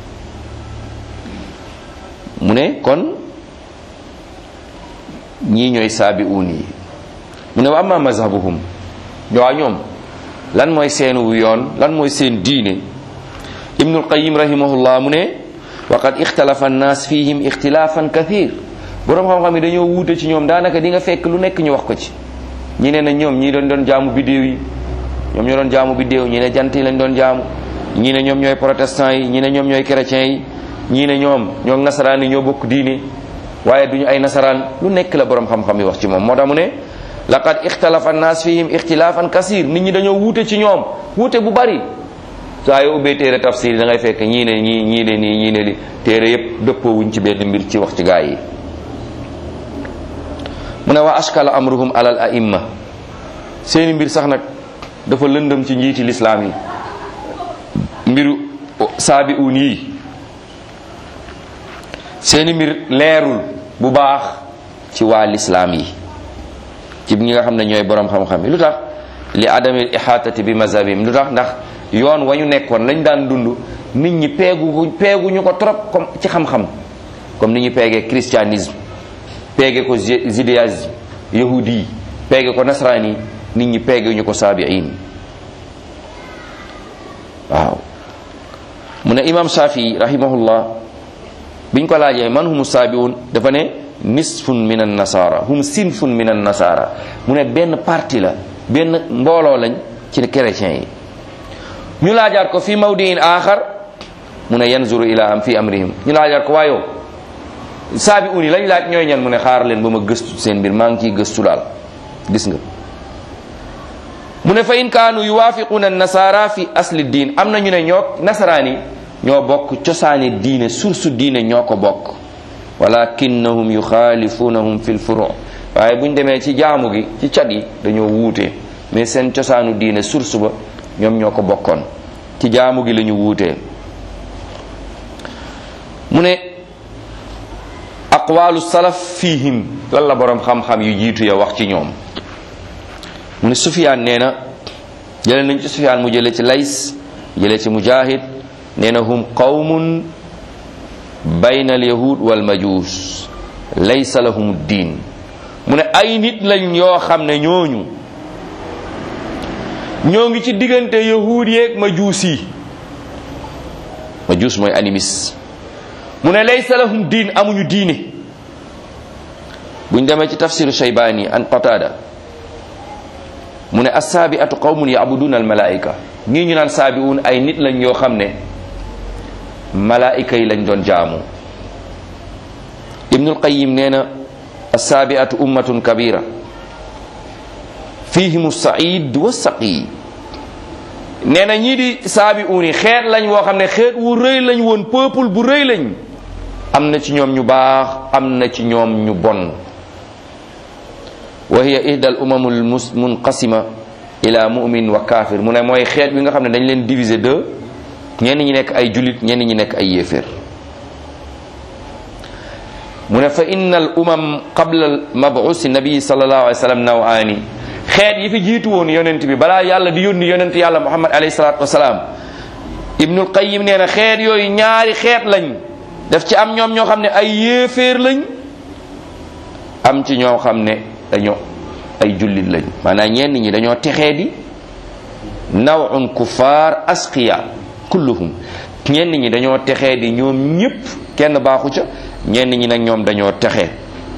mu ne kon ñii ñooy saabiuun yi mu ne wa amma mazhabuhum waa ñoom lan mooy seenu yoon lan mooy seen diine ibnul qayim rahimahullah mu ne waqad ixtalafa annaas fihim ixtilaafan kathir boroom xam-xam yi dañoo wuute ci ñoom daanaka di nga fekk lu nekk ñu wax ko ci ñi ne na ñoom ñii doon doon jaamu biddéew yi ñoom ñoo doon jaamu biddéew ñi ne jant yi lañ doon jaamu ñii ne ñoom ñooy protestant yi ñii ne ñoom ñooy chrétien yi ñii ne ñoom ñoo nasaraan yi ñoo bokk diine waaye duñu ay nasaraan lu nekk la borom xam-xam yi wax ci moom moo tax mu ne laqad ixtalafa annaas fihim ixtilaafan kasir nit ñi dañoo wuute ci ñoom wuute bu bari saa yoo ubbee téere tafsir da ngay fekk ñii ne ñii ñii ne nii ñii ne li téere yépp dëppoowuñ ci benn mbir ci wax ci gaa yi mu ne wa ashkala amruhum alal aimma seeni mbir sax nag dafa lëndëm ci njiiti lislaam yi mbiru saabi uun yi seeni mbir leerul bu baax ci waa lislaam yi ci ñi nga xam ne ñooy borom xam-xam yi lu tax li adamil ihatati bi mazhabim lu tax ndax yoon wa ñu nekkoon lañ daan dund nit ñi peegu peeguñu ko trop comme ci xam-xam comme ni ñu peegee christianisme peege ko judaïsme yahudi peege ko nasrani nit ñi peeguñu ko saabiin waaw mu ne imam shafii rahimahullah biñ ko laajee man humu saabiun dafa ne nisfun min an nasara hum sinfun min an nasara mu ne benn parti la benn mbooloo lañ ci chrétiens yi ñu laajaat ko fi mawdiin axar mu ne yanzuru ila am fi amrihim ñu laajaat ko waayoo saabi uni lañ laaj ñooy ñan mu ne xaar leen ba ma gëstu seen mbir maa ngi ciy gëstu daal gis nga mu ne fa in kaanu yuwaafiquuna nasara fi asli diin am na ñu ne ñoo nasaraan yi ñoo bokk cosaani diine source diine ñoo ko bokk walakinnahum yuxaalifunahum fi lfuru waaye buñ demee ci jaamu gi ci cat yi dañoo wuute mais seen cosaanu diine source ba ñoom ñoo ko bokkoon ci jaamu gi la ñu wuutee mu ne aqwalu salaf fihim lan la boroom xam-xam yu jiitu ya wax ci ñoom mu ne sufiyaan nee na jële nañ ci sufiyaan mu jële ci lays jële ci mujahid nee na hum qawmun bayna al yahud wal majus laysa lahum diin mu ne ay nit lañ yoo xam ne ñooñu ñoo ngi ci diggante yahuud yeeg majuus yi majuus mooy animis mu ne laysa lahum diin amuñu diine buñ demee ci tafsiru shaybaani an qatada mu ne assaabiatu qawmun yabuduna almalaika ñii ñu naan saabiun ay nit lañ yoo xam ne malaayika yi lañ doon jaamu ibnul qayim nee na assaabiatu ummatun kabira fihimu said wa saqi nee na ñii di saabi uni xeet lañ woo xam ne xeet wu rëy lañ woon peuple bu rëy lañ am na ci ñoom ñu baax am na ci ñoom ñu bon wa hiya ihda al umam al munqasima ila mumin wa kafir mu ne mooy xeet bi nga xam ne dañ leen diviser deux ñenn ñi nekk ay julit ñenn ñi nekk ay yéeféer mu ne fa inna al umam qabla al mabusi nabii sallallahu alayhi wa sallam nawaani xeet yi fi jiitu woon yonent bi balaa yàlla di yónni yonent yàlla muhammad alayhi salatu wasalaam ibnul qayim nee na xeet yooyu ñaari xeet lañ daf ci am ñoom ñoo xam ne ay yéeféer lañ am ci ñoo xam ne dañoo ay jullit lañ maanaam ñenn ñi dañoo texee di nawun kuffar asqiya kulluhum ñenn ñi dañoo texee di ñoom ñépp kenn baaxu ca ñenn ñi nag ñoom dañoo texee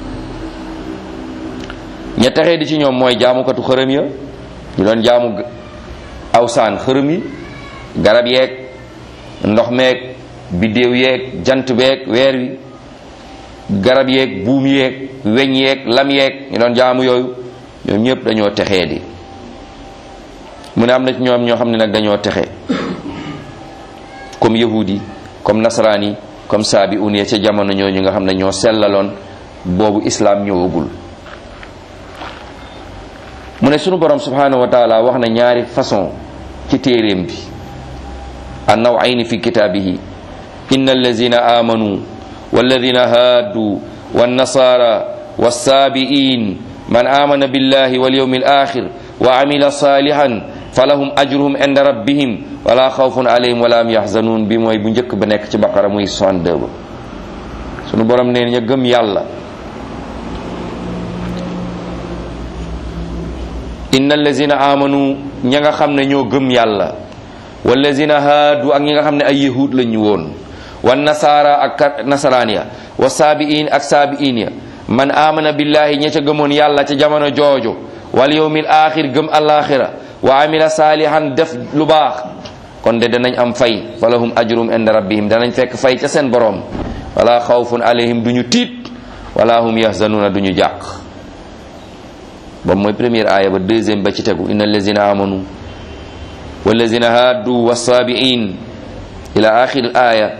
ña texee di ci ñoom mooy jaamukatu xërëm ya ñu doon jaamu awsaan xërëm yi garab yeeg ndox meeg biddéew yeeg jant beeg weer wi garab yeeg buum yeeg weñ yeeg lam yeeg ñu doon jaamu yooyu ñoom ñëpp dañoo texee di mu ne am na ci ñoom ñoo xam ne nag dañoo texe comme yahudi comme nasaraan yi comme saabi uniya ca jamono ñooñu nga xam ne ñoo sellaloon boobu islaam ñëwagul mu ne sunu borom subhanahu wa taala wax na ñaari façon ci téeréem bi an nawayni fi kitaabihi inna allazina amanu walladina haadu wannasara wassaabiin man amana billahi walyawmi alakhir wa amila salihan falahum ajruhum inda rabbihim wala xawfun alayhim wala hum yaxzanun bi mooy bu njëkk ba nekk ci baqara muy 62 ba sunu borom neen ña gëm yàlla inna allazina amanu ña nga xam ne ñoo gëm yàlla wallazina haadu ak ñi nga xam ne ay yahud lañu woon wa nasaara ak nasaraan ya wa saabiin ak saabiin ya man amana billahi ña ca gëmoon yàlla ca jamono joojo wal yawmil axir gëm alaxira wa amila saalihan def lu baax kon de danañ am fay falahum ajrum inda rabbihim danañ fekk fay ca seen borom wala xawfun alayhim duñu tiit wala hum yahzanuuna duñu jàq ba mooy première aaya ba deuxième ba ci tegu inna allazina amanu wallazina haaddu wassaabiin ila axir aaya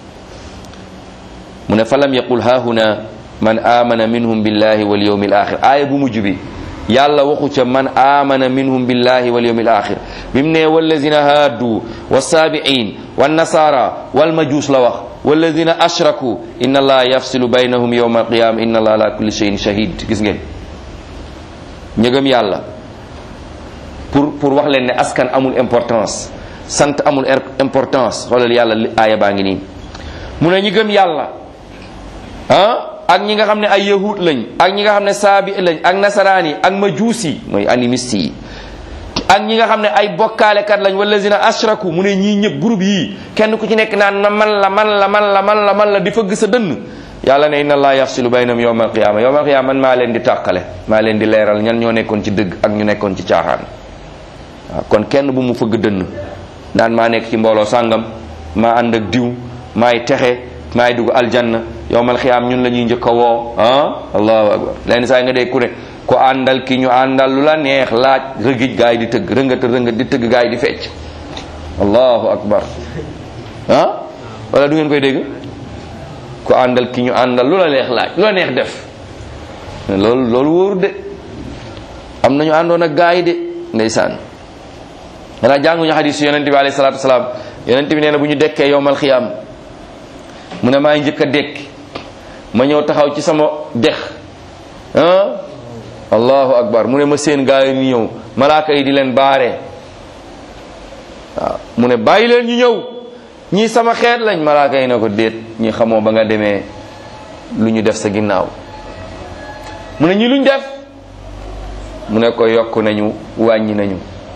mu ne falam yaqul haahuna man amana minhum billahi wal yawmi al axir aaya bu mujj bi yàlla waxu ca man amana minhum billahi wal yawmi al axir bi mu ne wallazina haaddu wassaabiin wannasara walmajuus la wax walladina ashraku inna allaha yafsilu baynahum yawma alqiyama inna allaha ala kulli shay'in shahid gis ngeen ñëgëm yàlla pour pour wax leen ne askan amul importance sant amul importance xoolal yàlla aaya baa ngi nii mu ne ñi gëm yàlla ah ak ñi nga xam ne ay yahud lañ ak ñi nga xam ne saabi lañ ak nasaraan yi ak majuus yi mooy animiste yi ak ñi nga xam ne ay bokkaalekat lañ wallazina ashraku mu ne ñii ñëpp groupe yii kenn ku ci nekk naan na man la man la man la man la man la di fëgg sa dënn yàlla ne inna allah yafsilu baynahum yawma alqiyama yawma alqiyama man maa leen di tàqale maa leen di leeral ñan ñoo nekkoon ci dëgg ak ñu nekkoon ci caaxaan waaw kon kenn bu mu fëgg dënn naan maa nekk ci mbooloo sàngam maa ànd ak diw maay texe maay dugg aljanna yawmal xiyaam ñun la ñuy njëkk a woo ah allahu akbar leen saa nga dee ku ne ko àndal ki ñu àndal lu la neex laaj rëgij gaa yi di tëgg rëngat rëngat di tëgg gaa yi di fecc allahu akbar ah wala du ngeen koy dégg ko àndal ki ñu àndal lu la neex laaj lu la neex def loolu loolu wóoru de am nañu àndoon ak gaa yi de ndeysaan xanaa jànguñu xadis yonente bi alayhi salatu wasalaam yonente bi nee na bu ñu dekkee yowmal xiyaam mu ne maay njëkk a dekki ma ñëw taxaw ci sama dex ah allahu akbar mu ne ma seen gaa yi ñu ñëw malaaka yi di leen baare waaw mu ne bàyyi leen ñu ñëw ñii sama xeet lañ malaaka yi na ko déet ñi xamoo ba nga demee lu ñu def sa ginnaaw mu ne ñi luñ def mu ne ko yokk nañu wàññi nañu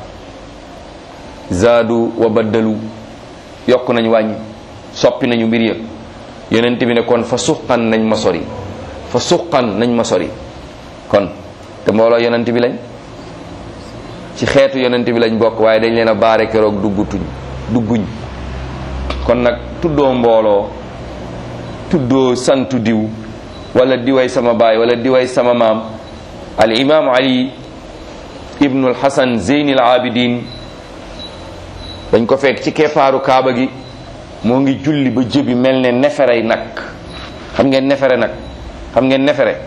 zaadu wa baddalu yokk nañu wàññi soppi nañu mbir yëpp yonent bi ne kon fa suqan nañ ma sori fa suqan nañ ma sori kon te mbooloo yonent bi lañ ci xeetu yonent bi lañ bokk waaye dañ leen a baare keroog duggutuñ dugguñ kon nag tuddoo mbooloo tuddoo santu diw wala diway sama baay wala diway sama maam al imam ali ibnu al hasan zeyn al abidin dañ ko fekk ci keppaaru kaaba gi moo ngi julli ba jëbi mel ne neferey nag xam ngeen nefere nag xam ngeen nefere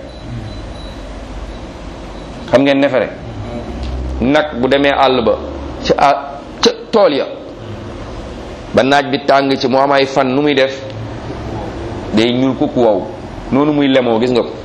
xam ngeen nefere nag bu demee àll ba ca a ca tool ya ba naaj bi tàng ci mu am ay fan nu muy def day ñuul kuk wow noonu muy lemoo gis nga ko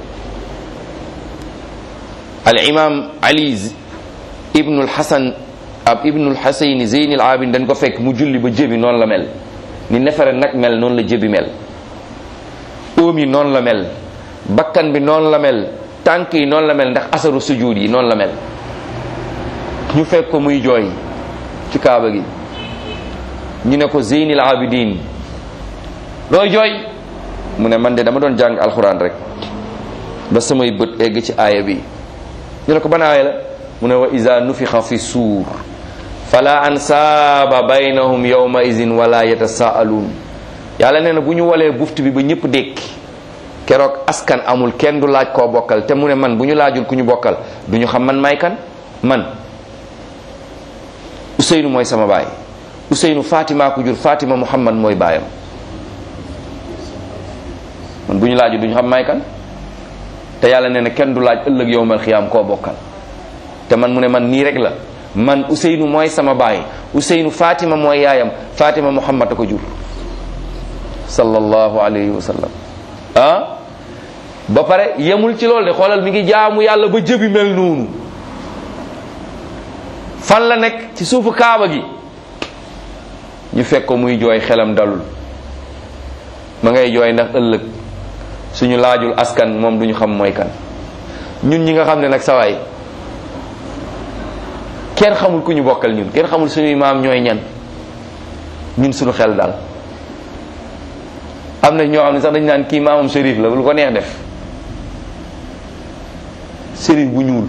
al imam ali ibnul hasan ab ibnul hasayn zeynil abin dañ ko fekk mu julli ba jëbi noonu la mel ni nefere nag mel noonu la jëbi mel óom yi noonu la mel bakkan bi noonu la mel tànk yi noonu la mel ndax asaru sujud yi noonu la mel ñu fekk ko muy jooy ci kaaba gi ñu ne ko zeynil abidin looy jooy mu ne man de dama doon jàng alxuraan rek ba samay bët egg ci aaya bi ñu ne ko ban aaya la mu ne wa iza nufixa fi suur fala ansaaba baynahum yawma izin wala yatasaaluun yàlla nee na bu ñu walee buft bi ba ñëpp dékki keroog askan amul kenn du laaj koo bokkal te mu ne man bu ñu laajul ku ñu bokkal du ñu xam man may kan man Ousseynou mooy sama baay Ousseynou Fatima ko jur Fatima Muhammad mooy baayam man bu ñu laajul du ñu xam may kan te yàlla nee na kenn du laaj ëllëg yowmal xiyaam koo bokkal te man mu ne man nii rek la man Ousseynou mooy sama baay Ousseynou Fatima mooy yaayam Fatima Muhammad a ko jur sallallahu alayhi wa sallam ah ba pare yemul ci loolu de xoolal mi ngi jaamu yàlla ba jëbi mel noonu fan la nekk ci suufu kaaba gi ñu fekk ko muy jooy xelam dalul ma ngay jooy ndax ëllëg suñu laajul askan moom duñu xam mooy kan ñun ñi nga xam ne nag sawaay kenn xamul ku ñu bokkal ñun kenn xamul suñuy maam ñooy ñan ñun suñu xel daal am na ñoo xam ne sax dañ naan kii maamam shérif la lu ko neex def shérif bu ñuul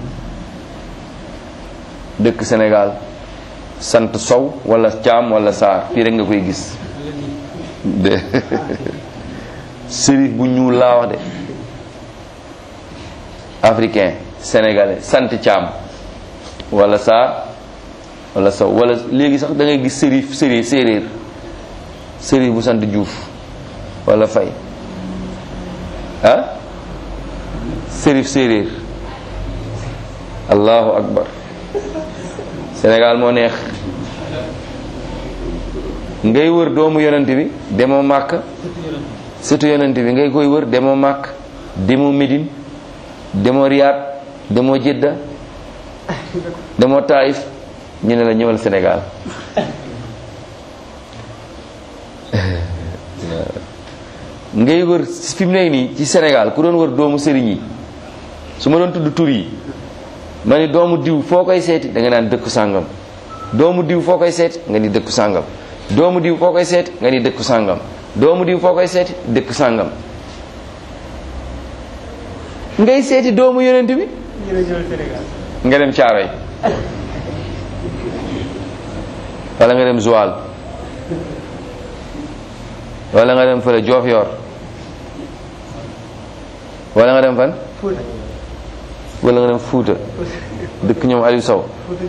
dëkk Sénégal sant Sow wala Caam wala Saar fii rek nga koy gis de shérif bu ñuul laa wax de africain sénégalais sant Caam wala saa wala sow wala léegi sax da ngay gis sërif sëri séeréer sërif bu sant Juuf wala Fay ah sërif séeréer allahu akbar Sénégal moo neex ngay wër doomu yonent bi demoo màkk surtout yonent bi ngay koy wër demoo màkk demoo Médine demoo Riyad demoo Jedda demoo Taïf ñu ne la ñëwal Sénégal ngay wër fi mu nekk nii ci Sénégal ku doon wër doomu sëriñ yi su ma doon tudd tur yi ma ni doomu diw foo koy seeti da nga naan dëkku sàngam doomu diw foo koy seeti nga ni dëkku sàngam doomu diw foo koy seeti nga ni dëkku sàngam doomu diw foo koy seeti dëkku sàngam ngay seeti doomu yonent bi nga dem Caaroy wala nga dem Joal wala nga dem fële Diofior wala nga dem fan wala nga dem Fuuta dëkk ñoom Aliou Sow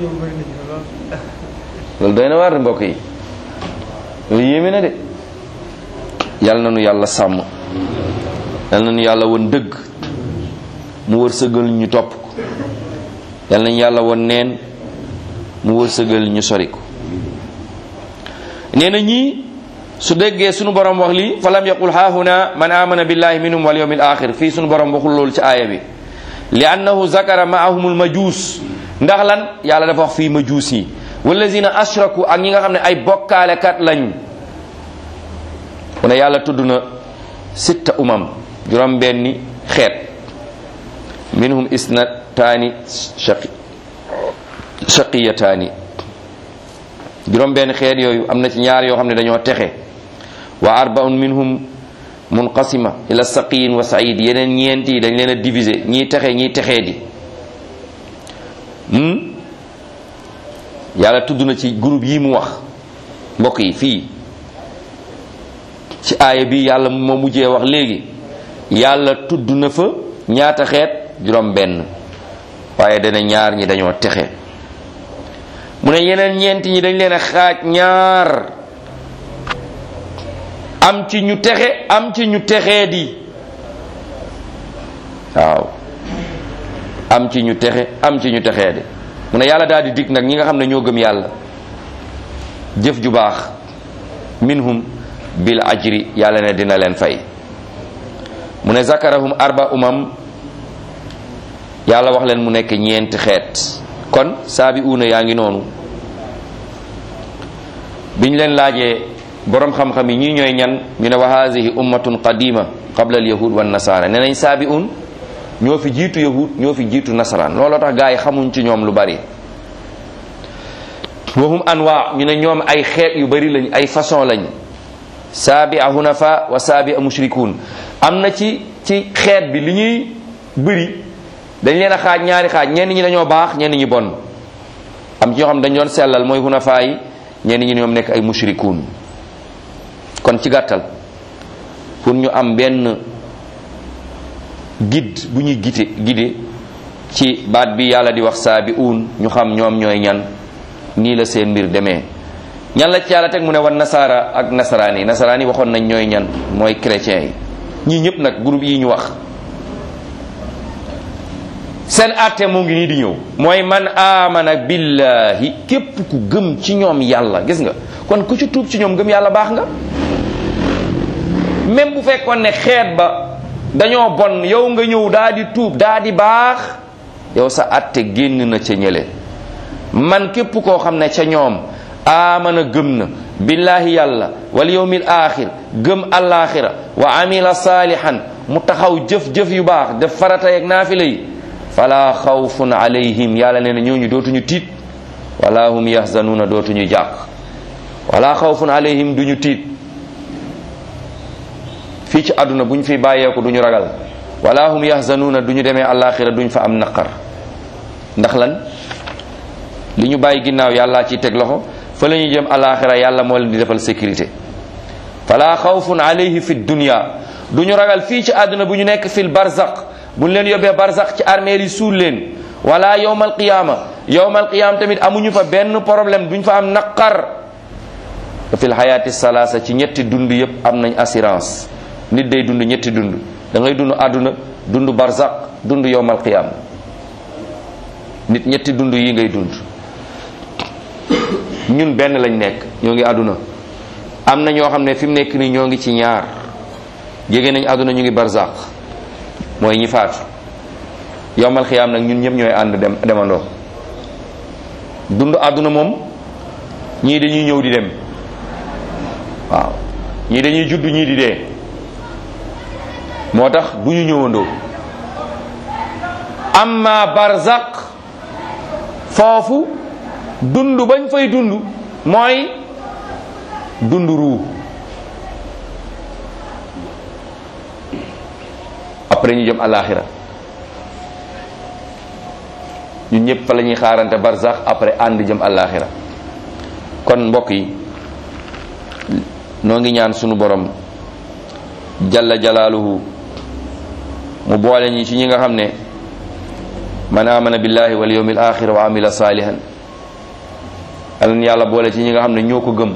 loolu doy na waar de mbokk yi loolu yéeme na de yàlla na nu yàlla sàmm yàlla na nu yàlla won dëgg mu wërsëgal ñu topp ko yàlla nañu yàlla won neen mu wërsëgal ñu sori ko nee na ñii su déggee sunu borom wax lii fa lam yaqul haahuna man amana billahi minhum wal yawmil axir fii sunu borom waxul loolu ci aaya bi li annahu zakara maahumul majuus ndax lan yàlla dafa wax fii majuus yi wallazina ashraku ak ñi nga xam ne ay bokkaalekat lañ mu ne yàlla tudd na sitta umam juróom benni xeet minhum isnataani shaqi shaqiyataani juróom benn xeet yooyu am na ci ñaar yoo xam ne dañoo texe wa arbaun minhum munqasima ila saqiyin wa said yeneen ñeent yi dañ leen a diviser ñii texe ñii texee di yàlla tudd na ci groupe yi mu wax mbokk yi fii ci aaya bi yàlla moo mujjee wax léegi yàlla tudd na fa ñaata xeet juróom benn waaye dana ñaar ñi dañoo texe mu ne yeneen ñeenti ñi dañ leen a xaaj ñaar am ci ñu texe am ci ñu texee di waaw am ci ñu texe am ci ñu texee di mu ne yàlla daal di dig nag ñi nga xam ne ñoo gëm yàlla jëf ju baax minhum bil ajri yàlla ne dina leen fay mu ne zakarahum arba umam yàlla wax leen mu nekk ñeenti xeet kon saabi uuna yaa ngi noonu biñ leen laajee borom xam-xam yi ñii ñooy ñan ñu ne wa haadihi ummatun qadima qabla al yahud wan nasara ne nañ saabi un ñoo fi jiitu yahud ñoo fi jiitu nasaraan looloo tax gaa yi xamuñ ci ñoom lu bari wahum anwa ñu ne ñoom ay xeet yu bari lañ ay façon lañ saabi a hunafa wa saabi a mushrikun am na ci ci xeet bi li ñuy bëri dañ leen a xaaj ñaari xaaj ñenn ñi dañoo baax ñenn ñi bon am ci ñoo xam dañ doon sellal mooy hunafa yi ñenn ñi ñoom nekk ay mushrikun kon ci gàttal pour ñu am benn guide bu ñuy gite guide ci baat bi yàlla di wax saabi uun ñu xam ñoom ñooy ñan nii la seen mbir demee ñan la ci yàlla teg mu ne wan nasaara ak nasaraan yi nasaraan yi waxoon nañ ñooy ñan mooy chrétiens yi ñii ñëpp nag groupe yi ñu wax seen àtte moo ngi nii di ñëw mooy man amana billahi képp ku gëm ci ñoom yàlla gis nga kon ku ci tuub ci ñoom gëm yàlla baax nga même bu fekkoon ne xeet ba dañoo bon yow nga ñëw daa di tuub daa di baax yow sa àtte génn na ca ñële man képp koo xam ne ca ñoom amana gëm na billahi yàlla wal yawmil axir gëm alaxira wa amila salihan mu taxaw jëf-jëf yu baax def farata yeeg naafila yi fala xawfun alayhim yàlla nee na ñooñu dootuñu tiit wala hum yahzanuuna dootuñu jàq wala xawfun alayhim duñu tiit fii ci àdduna buñ fi bàyyeeku duñu ragal wala hum yahzanuuna duñu demee alaxira duñ fa am naqar ndax lan li ñu bàyyi ginnaaw yàlla ci teg loxo fa la ñuy jëm alaxira yàlla moo leen di defal sécurité fala xawfun alayhi fi dunya duñu ragal fii ci àdduna bu ñu nekk fil barzaq buñ leen yóbbee barsax ci armeel yi suul leen wala yowmal qiyaama yowmal qiyaama tamit amuñu fa benn problème duñ fa am naqar fil xayaati salaasa ci ñetti dund yépp am nañ assurance nit day dund ñetti dund da ngay dund àdduna dund barzaq dund yowmal qiyaama nit ñetti dund yi ngay dund ñun benn lañ nekk ñoo ngi àdduna am na ñoo xam ne fi mu nekk nii ñoo ngi ci ñaar jege nañ àdduna ñu ngi barzaq mooy ñi faatu yowmal xiyaam nag ñun ñëpp ñooy ànd dem demandoo dund àdduna moom ñii dañuy ñëw di dem waaw ñii dañuy judd ñii di dee moo tax du ñu ñëwandoo amma barzaq foofu dund bañ fay dund mooy dund ruu après ñu jëm alaxira ñun ñëpp fa la ñuy xaarante barzax après ànd jëm alaxira kon mbokk yi noo ngi ñaan sunu borom jalla jalaaluhu mu boole ñi ci ñi nga xam ne man amana billahi wal yawmil axir wa amila salihan alan yàlla boole ci ñi nga xam ne ñoo ko gëm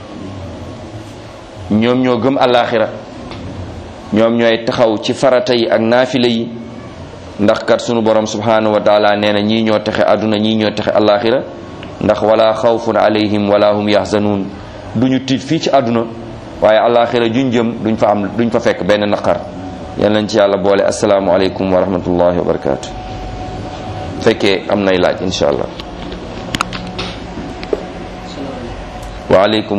ñoom ñoo gëm alaxira ñoom ñooy taxaw ci farata yi ak naafila yi ndax kat sunu borom subhanahu wa taala nee na ñii ñoo texe àdduna ñii ñoo texe alaxira ndax wala xawfun alayhim wala hum yaxzanuun duñu tiit fii ci àdduna waaye alaxira juñ jëm duñ fa am duñ fa fekk benn naqar yal nañ ci yàlla boole asalaamualeykum wa rahmatullahi wa barakaatu fekkee am nay laaj insha allah waaleykum